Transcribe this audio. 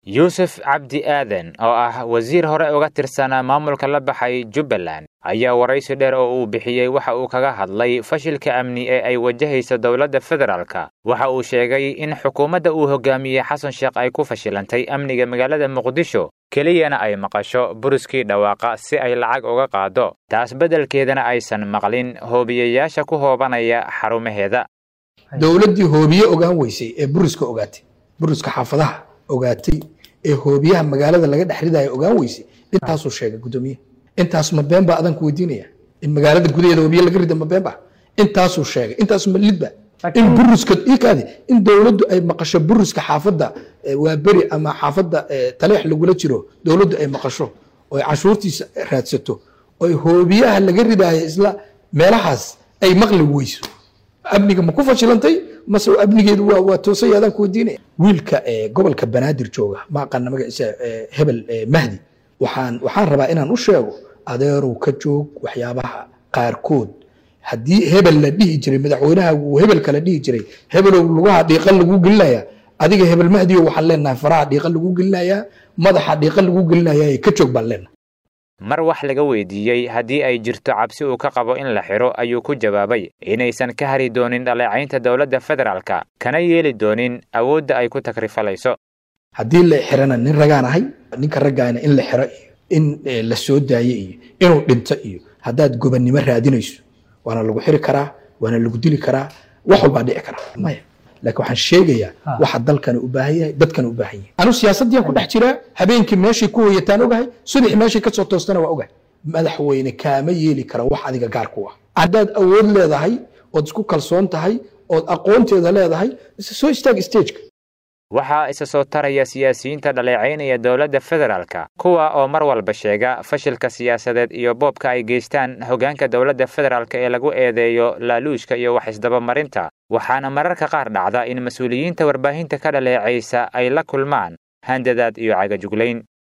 yuusuf cabdi aadan oo ah wasiir hore uga tirsanaa maamulka la baxay jubbaland ayaa waraysi dheer oo uu bixiyey waxa uu kaga hadlay fashilka amni ee ay wajahayso dowladda federaalka waxa uu sheegay in xukuumadda uu hogaamiyey xasan sheekh ay ku fashilantay amniga magaalada muqdisho keliyana ay maqasho buriskii dhawaaqa si ay lacag uga qaado taas beddelkeedana aysan maqlin hoobiyayaasha ku hoobanaya xarumaheeda dowladdii hoobiye ogaan weysay ee buriska ogaatay buriska xaafadaha ogaatay ee hoobiyaha magaalada laga dhex ridaya ogaan weysay intaasuu sheegay guddoomiye intaas ma been baa adanku weydiinaya in magaalada gudaheeda hoobiye laga rida ma been ba intaasuu sheegay intaas ma lidba in buriska ikaadi in dowladdu ay maqasho buriska xaafadda waa beri ama xaafadda taleex lagula jiro dowladdu ay maqasho oo ay cashuurtiisa raadsato oo hoobiyaha laga ridaayo isla meelahaas ay maqli weyso amniga ma ku fashilantay mase amnigeedu waa waa toosay adaan ku weydiinaya wiilka gobolka banaadir jooga ma aqaana magaciisa hebel mahdi waxaan waxaan rabaa inaan u sheego adeerow ka joog waxyaabaha qaarkood haddii hebel la dhihi jiray madaxweynaha uu hebel kale dhihi jiray hebelow lugaha dhiiqa lagu gelinaya adiga hebel mahdiyo waxaan leenahay faraha dhiiqa lagu gelinayaa madaxa dhiiqa lagu gelinaya ka joog baan leenahay mar wax laga weydiiyey haddii ay jirto cabsi uu ka qabo in la xidho ayuu ku jawaabay inaysan ka hari doonin dhaleecaynta dowladda federaalka kana yeeli doonin awoodda ay ku takrifalayso haddii la xirana nin ragaan ahay ninka raggaana in la xiro iyo in la soo daayo iyo inuu dhinto iyo haddaad gobannimo raadinayso waana lagu xiri karaa waana lagu dili karaa wax walbaa dhici kara maya laakiin waxaan sheegayaa waxa dalkani u baahan yahay dadkani u baahan yahay anu siyaasaddiyan ku dhex jiraa habeenkii meeshay ku hoyataan ogahay subaxi meeshay ka soo toostana waa ogahay madaxweyne kaama yeeli kara wax adiga gaar ku ah haddaad awood leedahay ood isku kalsoon tahay ood aqoonteeda leedahay soo istaag stageka waxaa isa soo taraya siyaasiyiinta dhaleecaynaya dowladda federaalka kuwa oo mar walba sheega fashilka siyaasadeed iyo boobka ay geystaan hoggaanka dowladda federaalka ee lagu eedeeyo laaluushka iyo wax isdabamarinta waxaana mararka qaar dhacda in mas-uuliyiinta warbaahinta ka dhaleecaysa ay la kulmaan handadaad iyo cagajuglayn